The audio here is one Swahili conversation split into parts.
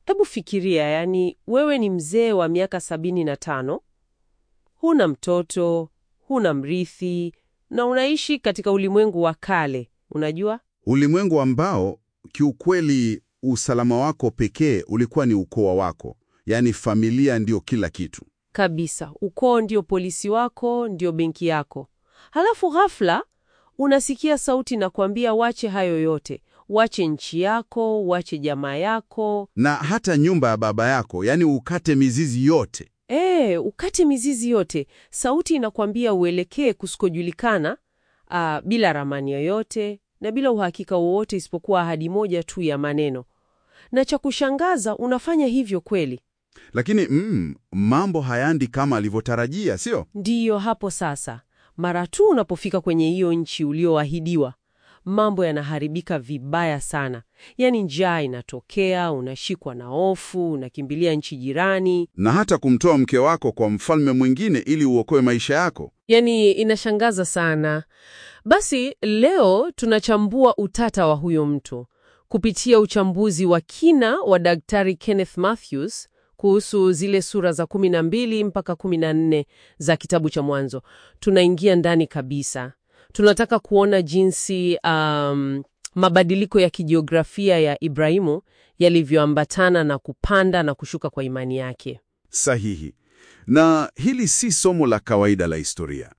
Hebu fikiria, yani wewe ni mzee wa miaka sabini na tano, huna mtoto, huna mrithi na unaishi katika ulimwengu wa kale, unajua? Ulimwengu ambao kiukweli usalama wako pekee ulikuwa ni ukoo wako, yaani familia ndio kila kitu. Kabisa, ukoo ndio polisi wako, ndio benki yako. Halafu ghafla unasikia sauti na kuambia wache hayo yote, wache nchi yako, wache jamaa yako, Na hata nyumba ya baba yako, yaani ukate mizizi yote. e, ukate mizizi yote. Sauti inakwambia uelekee kusikojulikana, ah, bila ramani yoyote na bila uhakika wowote isipokuwa ahadi moja tu ya maneno. Na cha kushangaza, unafanya hivyo kweli. Lakini mm, mambo hayaendi kama alivyotarajia, sio? Ndiyo hapo sasa, mara tu unapofika kwenye hiyo nchi ulioahidiwa, mambo yanaharibika vibaya sana. Yaani njaa inatokea, unashikwa na hofu, unakimbilia nchi jirani. Na hata kumtoa mke wako kwa mfalme mwingine ili uokoe maisha yako. Yaani inashangaza sana. Basi leo tunachambua utata wa huyo mtu kupitia uchambuzi wa kina wa Daktari Kenneth Mathews kuhusu zile sura za 12 mpaka 14 za kitabu cha Mwanzo. Tunaingia ndani kabisa. Tunataka kuona jinsi um, mabadiliko ya kijiografia ya Ibrahimu yalivyoambatana na kupanda na kushuka kwa imani yake. Sahihi. Na hili si somo la kawaida la historia.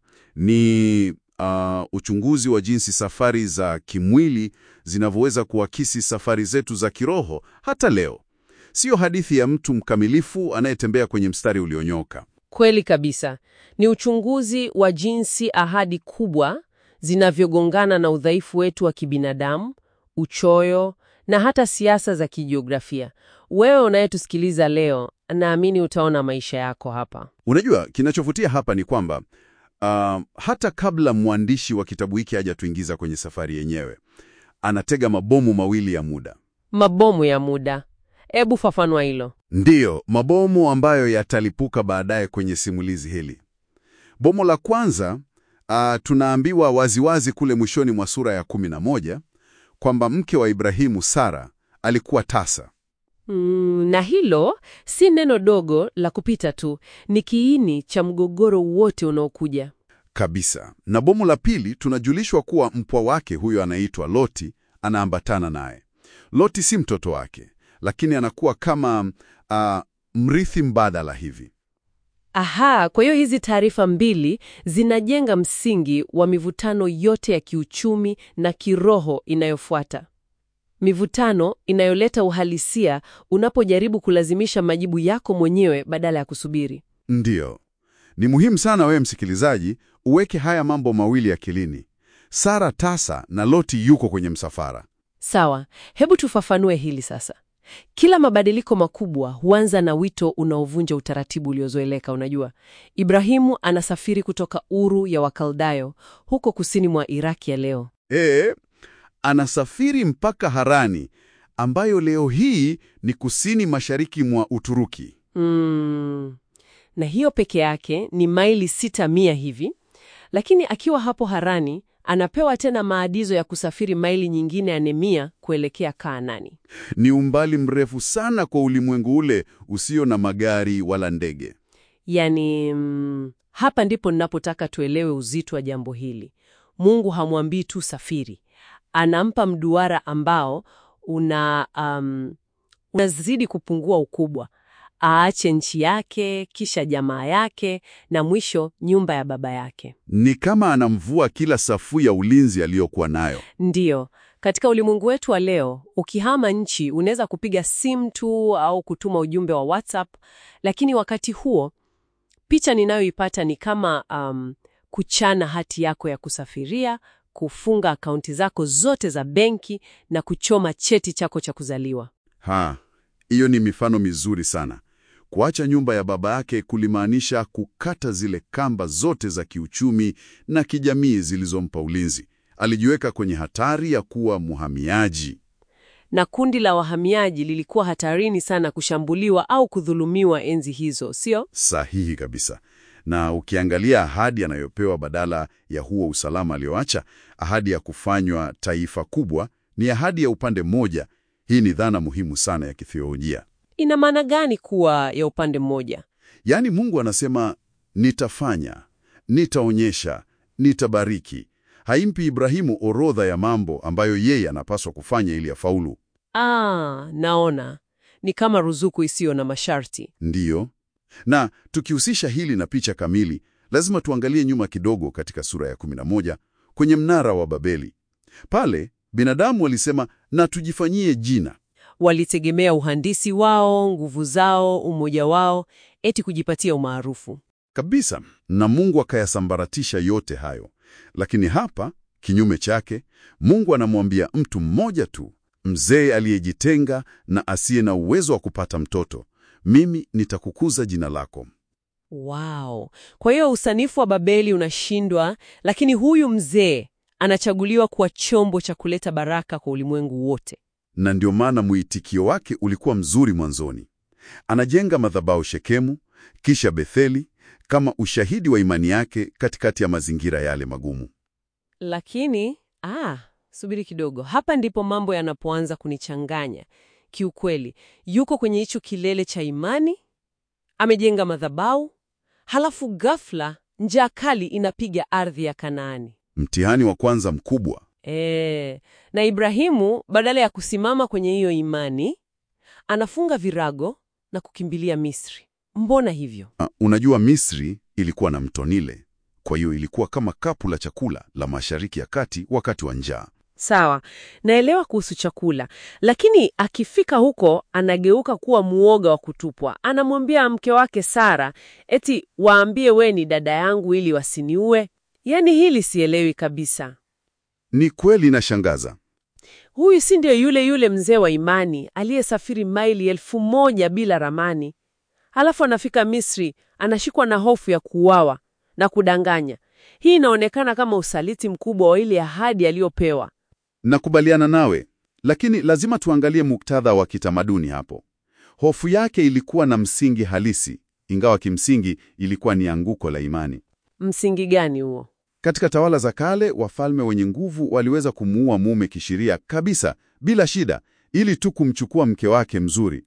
Ni uh, uchunguzi wa jinsi safari za kimwili zinavyoweza kuakisi safari zetu za kiroho hata leo. Sio hadithi ya mtu mkamilifu anayetembea kwenye mstari ulionyoka. Kweli kabisa. Ni uchunguzi wa jinsi ahadi kubwa zinavyogongana na udhaifu wetu wa kibinadamu, uchoyo na hata siasa za kijiografia. Wewe unayetusikiliza leo, naamini utaona maisha yako hapa. Unajua, kinachovutia hapa ni kwamba uh, hata kabla mwandishi wa kitabu hiki hajatuingiza kwenye safari yenyewe, anatega mabomu mawili ya muda. Mabomu ya muda. Ebu fafanua hilo. Ndiyo, mabomu ambayo yatalipuka baadaye kwenye simulizi hili. Bomu la kwanza, uh, tunaambiwa waziwazi kule mwishoni mwa sura ya 11 kwamba mke wa Ibrahimu, Sara, alikuwa tasa. Mm, na hilo si neno dogo la kupita tu, ni kiini cha mgogoro wote unaokuja. Kabisa. Na bomu la pili tunajulishwa kuwa mpwa wake huyo anaitwa Loti anaambatana naye. Loti si mtoto wake, lakini anakuwa kama uh, mrithi mbadala hivi. Aha, kwa hiyo hizi taarifa mbili zinajenga msingi wa mivutano yote ya kiuchumi na kiroho inayofuata. Mivutano inayoleta uhalisia unapojaribu kulazimisha majibu yako mwenyewe badala ya kusubiri. Ndiyo. Ni muhimu sana wewe msikilizaji uweke haya mambo mawili akilini. Sara tasa na Loti yuko kwenye msafara. Sawa, hebu tufafanue hili sasa. Kila mabadiliko makubwa huanza na wito unaovunja utaratibu uliozoeleka. Unajua, Ibrahimu anasafiri kutoka Uru ya Wakaldayo huko kusini mwa Iraki ya leo. Ee, anasafiri mpaka Harani ambayo leo hii ni kusini mashariki mwa Uturuki. Mm. Na hiyo peke yake ni maili sita mia hivi, lakini akiwa hapo Harani anapewa tena maagizo ya kusafiri maili nyingine ya mia kuelekea Kaanani. Ni umbali mrefu sana kwa ulimwengu ule usio na magari wala ndege. Yaani, mm, hapa ndipo ninapotaka tuelewe uzito wa jambo hili. Mungu hamwambii tu safiri, anampa mduara ambao una um, unazidi kupungua ukubwa. Aache nchi yake, kisha jamaa yake, na mwisho nyumba ya baba yake. Ni kama anamvua kila safu ya ulinzi aliyokuwa nayo. Ndiyo, katika ulimwengu wetu wa leo, ukihama nchi unaweza kupiga simu tu au kutuma ujumbe wa WhatsApp, lakini wakati huo picha ninayoipata ni kama um, kuchana hati yako ya kusafiria, kufunga akaunti zako zote za benki na kuchoma cheti chako cha kuzaliwa. Ha, hiyo ni mifano mizuri sana. Kuacha nyumba ya baba yake kulimaanisha kukata zile kamba zote za kiuchumi na kijamii zilizompa ulinzi. Alijiweka kwenye hatari ya kuwa mhamiaji. Na kundi la wahamiaji lilikuwa hatarini sana kushambuliwa au kudhulumiwa enzi hizo, sio? Sahihi kabisa. Na ukiangalia ahadi anayopewa badala ya huo usalama alioacha, ahadi ya kufanywa taifa kubwa, ni ahadi ya upande mmoja. Hii ni dhana muhimu sana ya kitheolojia. ina maana gani kuwa ya upande mmoja? Yaani Mungu anasema nitafanya, nitaonyesha, nitabariki. Haimpi Ibrahimu orodha ya mambo ambayo yeye anapaswa kufanya ili afaulu. Ah, naona ni kama ruzuku isiyo na masharti. Ndiyo. Na tukihusisha hili na picha kamili, lazima tuangalie nyuma kidogo katika sura ya 11 kwenye mnara wa Babeli. Pale binadamu walisema na tujifanyie jina. Walitegemea uhandisi wao, nguvu zao, umoja wao, eti kujipatia umaarufu. Kabisa. Na Mungu akayasambaratisha yote hayo. Lakini hapa kinyume chake, Mungu anamwambia mtu mmoja tu, mzee aliyejitenga na asiye na uwezo wa kupata mtoto, mimi nitakukuza jina lako. Wow. Kwa hiyo usanifu wa Babeli unashindwa, lakini huyu mzee anachaguliwa kuwa chombo cha kuleta baraka kwa ulimwengu wote. Na ndio maana mwitikio wake ulikuwa mzuri mwanzoni. Anajenga madhabahu Shekemu, kisha Betheli kama ushahidi wa imani yake katikati ya mazingira yale magumu. Lakini ah, subiri kidogo. Hapa ndipo mambo yanapoanza kunichanganya. Kiukweli, yuko kwenye hicho kilele cha imani, amejenga madhabahu, halafu ghafla njaa kali inapiga ardhi ya Kanaani. Mtihani wa kwanza mkubwa. E, na Ibrahimu badala ya kusimama kwenye hiyo imani, anafunga virago na kukimbilia Misri. Mbona hivyo? Uh, unajua Misri ilikuwa na mto Nile, kwa hiyo ilikuwa kama kapu la chakula la Mashariki ya Kati wakati wa njaa. Sawa, naelewa kuhusu chakula, lakini akifika huko anageuka kuwa muoga wa kutupwa. Anamwambia mke wake Sara eti waambie we ni dada yangu ili wasiniue. Yaani hili sielewi kabisa. Ni kweli nashangaza. Huyu si ndio yule yule mzee wa imani aliyesafiri maili elfu moja bila ramani, halafu anafika Misri anashikwa na hofu ya kuuawa na kudanganya. Hii inaonekana kama usaliti mkubwa wa ile ahadi aliyopewa. Nakubaliana nawe, lakini lazima tuangalie muktadha wa kitamaduni hapo. Hofu yake ilikuwa na msingi halisi, ingawa kimsingi ilikuwa ni anguko la imani. Msingi gani huo? Katika tawala za kale, wafalme wenye nguvu waliweza kumuua mume kisheria kabisa bila shida, ili tu kumchukua mke wake mzuri.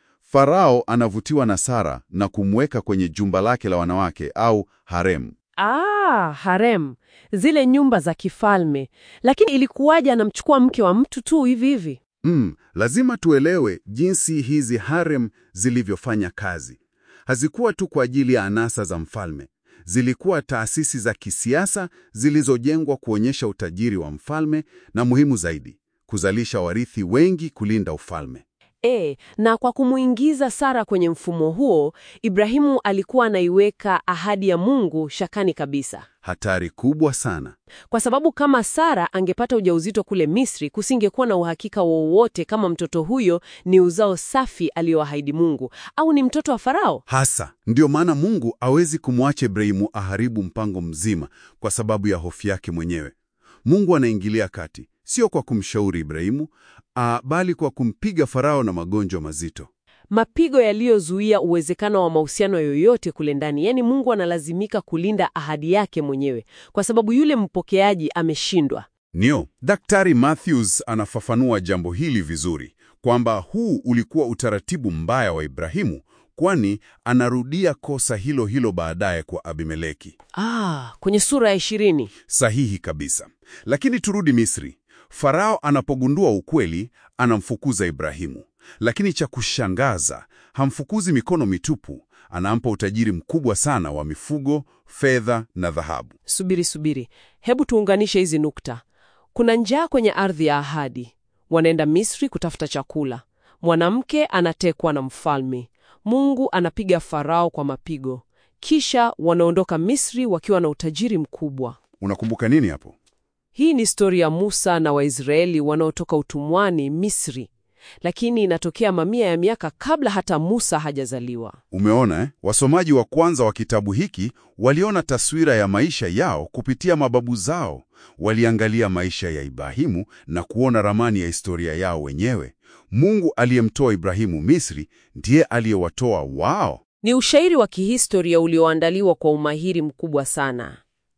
Farao anavutiwa na Sara na kumweka kwenye jumba lake la wanawake au harem. Ah, harem, zile nyumba za kifalme. Lakini ilikuwaje anamchukua mke wa mtu tu hivi hivi? Mm, lazima tuelewe jinsi hizi harem zilivyofanya kazi. Hazikuwa tu kwa ajili ya anasa za mfalme. Zilikuwa taasisi za kisiasa zilizojengwa kuonyesha utajiri wa mfalme na muhimu zaidi, kuzalisha warithi wengi kulinda ufalme. E, na kwa kumuingiza Sara kwenye mfumo huo, Ibrahimu alikuwa anaiweka ahadi ya Mungu shakani kabisa. Hatari kubwa sana. Kwa sababu kama Sara angepata ujauzito kule Misri, kusingekuwa na uhakika wowote kama mtoto huyo ni uzao safi aliyoahidi Mungu au ni mtoto wa Farao. Hasa ndiyo maana Mungu hawezi kumwacha Ibrahimu aharibu mpango mzima kwa sababu ya hofu yake mwenyewe. Mungu anaingilia kati, sio kwa kumshauri Ibrahimu, ah, bali kwa kumpiga Farao na magonjwa mazito. Mapigo yaliyozuia uwezekano wa mahusiano yoyote kule ndani. Yaani Mungu analazimika kulinda ahadi yake mwenyewe kwa sababu yule mpokeaji ameshindwa. Nio, Daktari Matthews anafafanua jambo hili vizuri kwamba huu ulikuwa utaratibu mbaya wa Ibrahimu, kwani anarudia kosa hilo hilo baadaye kwa Abimeleki. Ah, kwenye sura ya ishirini. Sahihi kabisa. Lakini turudi Misri. Farao anapogundua ukweli, anamfukuza Ibrahimu. Lakini cha kushangaza, hamfukuzi mikono mitupu. Anampa utajiri mkubwa sana wa mifugo, fedha na dhahabu. Subiri, subiri, hebu tuunganishe hizi nukta. Kuna njaa kwenye ardhi ya ahadi, wanaenda Misri kutafuta chakula. Mwanamke anatekwa na mfalme. Mungu anapiga Farao kwa mapigo, kisha wanaondoka Misri wakiwa na utajiri mkubwa. Unakumbuka nini hapo? Hii ni stori ya Musa na Waisraeli wanaotoka utumwani Misri, lakini inatokea mamia ya miaka kabla hata Musa hajazaliwa. Umeona eh? Wasomaji wa kwanza wa kitabu hiki waliona taswira ya maisha yao kupitia mababu zao. Waliangalia maisha ya Ibrahimu na kuona ramani ya historia yao wenyewe. Mungu aliyemtoa Ibrahimu Misri ndiye aliyewatoa wao. Ni ushairi wa kihistoria ulioandaliwa kwa umahiri mkubwa sana,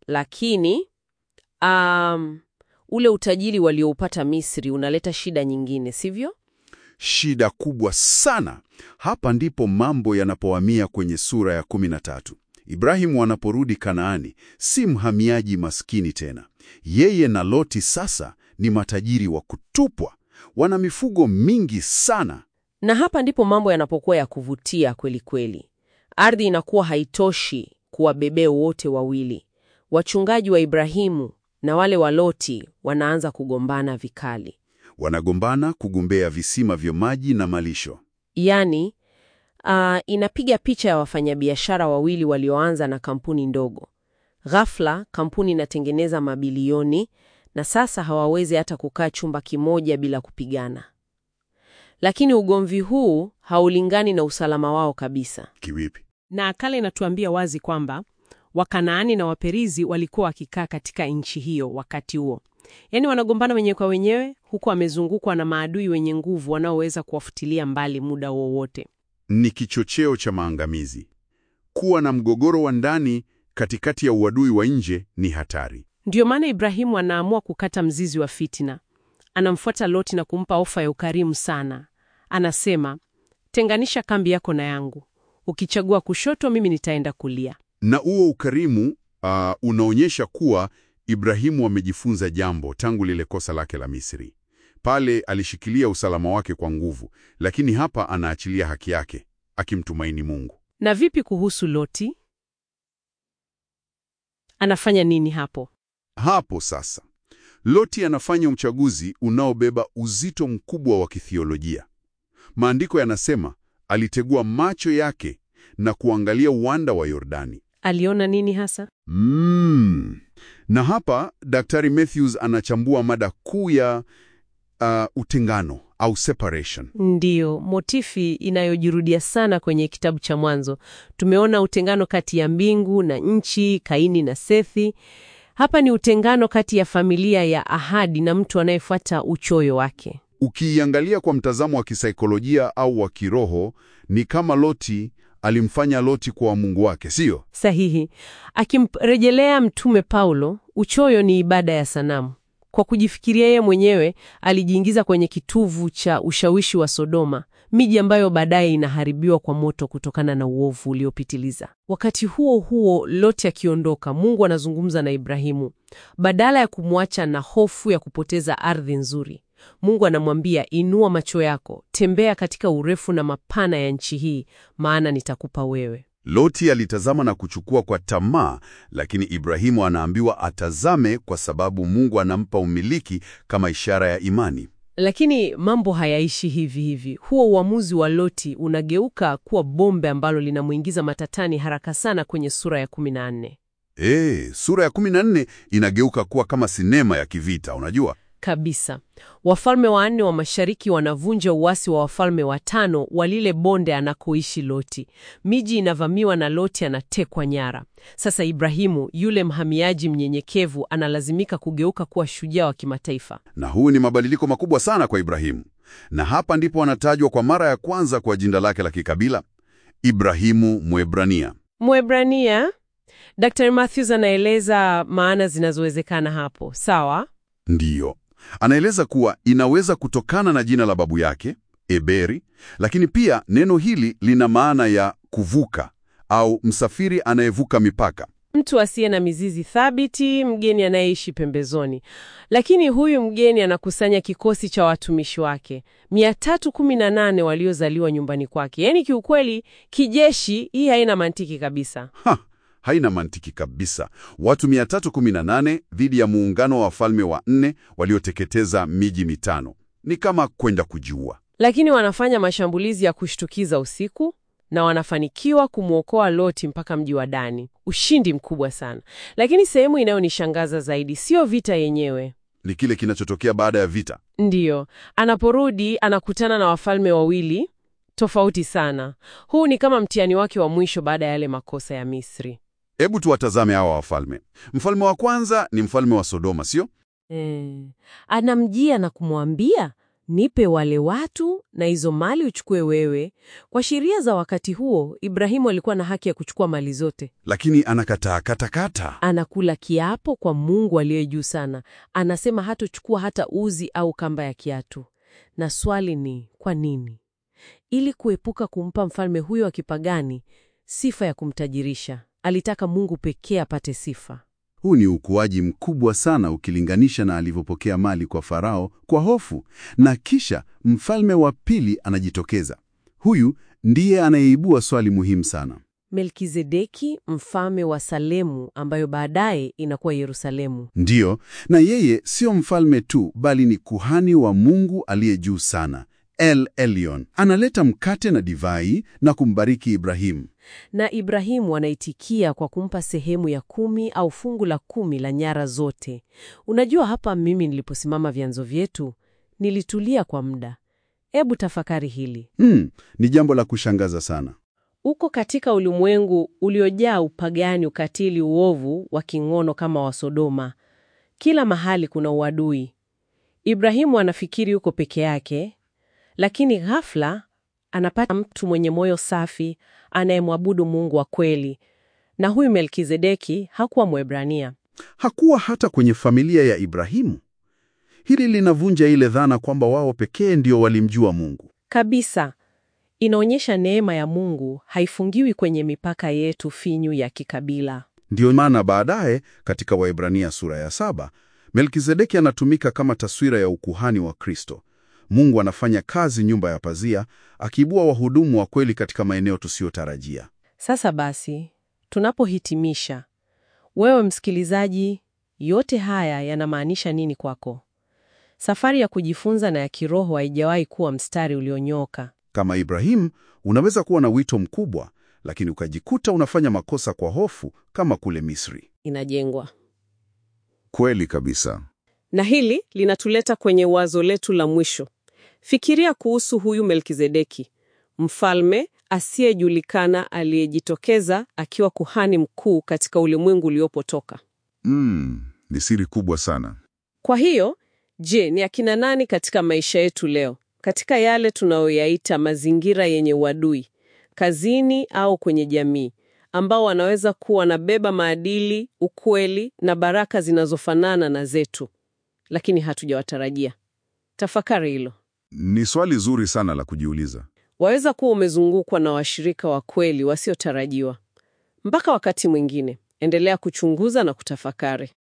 lakini um, ule utajiri walioupata Misri unaleta shida nyingine, sivyo? shida kubwa sana. Hapa ndipo mambo yanapohamia kwenye sura ya 13. Ibrahimu anaporudi Kanaani, si mhamiaji maskini tena. Yeye na Loti sasa ni matajiri wa kutupwa, wana mifugo mingi sana. Na hapa ndipo mambo yanapokuwa ya kuvutia kweli kweli. Ardhi inakuwa haitoshi kuwabebea wote wawili. Wachungaji wa Ibrahimu na wale wa Loti wanaanza kugombana vikali. Wanagombana kugombea visima vya maji na malisho. Yaani, uh, inapiga picha ya wafanyabiashara wawili walioanza na kampuni ndogo. Ghafla kampuni inatengeneza mabilioni na sasa hawawezi hata kukaa chumba kimoja bila kupigana. Lakini ugomvi huu haulingani na usalama wao kabisa. Kivipi? Na akala inatuambia wazi kwamba Wakanaani na Waperizi walikuwa wakikaa katika nchi hiyo wakati huo, yaani wanagombana wenyewe kwa wenyewe, huku wamezungukwa na maadui wenye nguvu wanaoweza kuwafutilia mbali muda wowote. Ni kichocheo cha maangamizi. Kuwa na mgogoro wa ndani katikati ya uadui wa nje ni hatari. Ndiyo maana Ibrahimu anaamua kukata mzizi wa fitina. Anamfuata Loti na kumpa ofa ya ukarimu sana. Anasema, tenganisha kambi yako na yangu, ukichagua kushoto, mimi nitaenda kulia. Na huo ukarimu uh, unaonyesha kuwa Ibrahimu amejifunza jambo tangu lile kosa lake la Misri. Pale alishikilia usalama wake kwa nguvu, lakini hapa anaachilia haki yake akimtumaini Mungu. Na vipi kuhusu Loti? Anafanya nini hapo? Hapo sasa Loti anafanya uchaguzi unaobeba uzito mkubwa wa kithiolojia. Maandiko yanasema alitegua macho yake na kuangalia uwanda wa Yordani. Aliona nini hasa? Mm. Na hapa Daktari Matthews anachambua mada kuu ya uh, utengano au separation. Ndiyo, motifi inayojirudia sana kwenye kitabu cha Mwanzo. Tumeona utengano kati ya mbingu na nchi, Kaini na Sethi. Hapa ni utengano kati ya familia ya ahadi na mtu anayefuata uchoyo wake. Ukiiangalia kwa mtazamo wa kisaikolojia au wa kiroho, ni kama Loti alimfanya Loti kwa Mungu wake, siyo? Sahihi. Akimrejelea Mtume Paulo, uchoyo ni ibada ya sanamu. Kwa kujifikiria yeye mwenyewe, alijiingiza kwenye kituvu cha ushawishi wa Sodoma, miji ambayo baadaye inaharibiwa kwa moto kutokana na uovu uliopitiliza. Wakati huo huo, Loti akiondoka, Mungu anazungumza na Ibrahimu. Badala ya kumwacha na hofu ya kupoteza ardhi nzuri, Mungu anamwambia, inua macho yako, tembea katika urefu na mapana ya nchi hii, maana nitakupa wewe. Loti alitazama na kuchukua kwa tamaa, lakini Ibrahimu anaambiwa atazame kwa sababu Mungu anampa umiliki kama ishara ya imani. Lakini mambo hayaishi hivi hivi. Huo uamuzi wa Loti unageuka kuwa bombe ambalo linamwingiza matatani haraka sana kwenye sura ya 14. Eh, sura ya 14 inageuka kuwa kama sinema ya kivita, unajua? Kabisa. Wafalme wanne wa mashariki wanavunja uasi wa wafalme watano wa lile bonde anakoishi Loti. Miji inavamiwa na Loti anatekwa nyara. Sasa Ibrahimu, yule mhamiaji mnyenyekevu, analazimika kugeuka kuwa shujaa wa kimataifa. Na huu ni mabadiliko makubwa sana kwa Ibrahimu. Na hapa ndipo anatajwa kwa mara ya kwanza kwa jina lake la kikabila, Ibrahimu Mwebrania. Mwebrania. Dr. Matthews anaeleza maana zinazowezekana hapo. Sawa? Ndiyo. Anaeleza kuwa inaweza kutokana na jina la babu yake, Eberi, lakini pia neno hili lina maana ya kuvuka au msafiri anayevuka mipaka. Mtu asiye na mizizi thabiti, mgeni anayeishi pembezoni. Lakini huyu mgeni anakusanya kikosi cha watumishi wake 318 waliozaliwa nyumbani kwake. Yaani kiukweli, kijeshi, hii haina mantiki kabisa. Ha, haina mantiki kabisa. Watu 318 dhidi ya muungano wa wafalme wa nne walioteketeza miji mitano. Ni kama kwenda kujiua. Lakini wanafanya mashambulizi ya kushtukiza usiku na wanafanikiwa kumwokoa Loti mpaka mji wa Dani. Ushindi mkubwa sana. Lakini sehemu inayonishangaza zaidi sio vita yenyewe. Ni kile kinachotokea baada ya vita. Ndiyo, anaporudi anakutana na wafalme wawili tofauti sana. Huu ni kama mtihani wake wa mwisho baada ya yale makosa ya Misri. Hebu tuwatazame hawa wafalme. Mfalme wa kwanza ni mfalme wa Sodoma, sio? E, anamjia na kumwambia nipe wale watu na hizo mali uchukue wewe. Kwa sheria za wakati huo, Ibrahimu alikuwa na haki ya kuchukua mali zote. Lakini anakataa katakata. Anakula kiapo kwa Mungu aliye juu sana. Anasema hatochukua hata uzi au kamba ya kiatu. Na swali ni kwa nini? Ili kuepuka kumpa mfalme huyo wa kipagani sifa ya kumtajirisha, alitaka Mungu pekee apate sifa. Huu ni ukuaji mkubwa sana ukilinganisha na alivyopokea mali kwa Farao kwa hofu, na kisha mfalme wa pili anajitokeza. Huyu ndiye anayeibua swali muhimu sana. Melkizedeki, mfalme wa Salemu, ambayo baadaye inakuwa Yerusalemu. Ndiyo, na yeye sio mfalme tu, bali ni kuhani wa Mungu aliye juu sana, El Elyon. Analeta mkate na divai na kumbariki Ibrahimu. Na Ibrahimu anaitikia kwa kumpa sehemu ya kumi au fungu la kumi la nyara zote. Unajua, hapa mimi niliposimama vyanzo vyetu nilitulia kwa muda. Ebu tafakari hili. Hmm, ni jambo la kushangaza sana. Uko katika ulimwengu uliojaa upagani, ukatili, uovu wa kingono kama wa Sodoma. Kila mahali kuna uadui. Ibrahimu anafikiri yuko peke yake, lakini ghafla anapata mtu mwenye moyo safi anayemwabudu Mungu wa kweli. Na huyu Melkizedeki hakuwa Mwebrania. Hakuwa hata kwenye familia ya Ibrahimu. Hili linavunja ile dhana kwamba wao pekee ndio walimjua Mungu. Kabisa. Inaonyesha neema ya Mungu haifungiwi kwenye mipaka yetu finyu ya kikabila. Ndiyo maana baadaye katika Waebrania sura ya saba Melkizedeki anatumika kama taswira ya ukuhani wa Kristo. Mungu anafanya kazi nyumba ya pazia, akiibua wahudumu wa kweli katika maeneo tusiyotarajia. Sasa basi, tunapohitimisha, wewe msikilizaji, yote haya yanamaanisha nini kwako? Safari ya kujifunza na ya kiroho haijawahi kuwa mstari ulionyooka. Kama Ibrahimu, unaweza kuwa na wito mkubwa, lakini ukajikuta unafanya makosa kwa hofu kama kule Misri. Inajengwa Kweli kabisa. Na hili linatuleta kwenye wazo letu la mwisho. Fikiria kuhusu huyu Melkizedeki, mfalme asiyejulikana aliyejitokeza akiwa kuhani mkuu katika ulimwengu uliopotoka. Mm, ni siri kubwa sana. Kwa hiyo, je, ni akina nani katika maisha yetu leo, katika yale tunayoyaita mazingira yenye uadui, kazini au kwenye jamii, ambao wanaweza kuwa wanabeba maadili, ukweli na baraka zinazofanana na zetu, lakini hatujawatarajia? Tafakari hilo. Ni swali zuri sana la kujiuliza. Waweza kuwa umezungukwa na washirika wa kweli wasiotarajiwa. Mpaka wakati mwingine, endelea kuchunguza na kutafakari.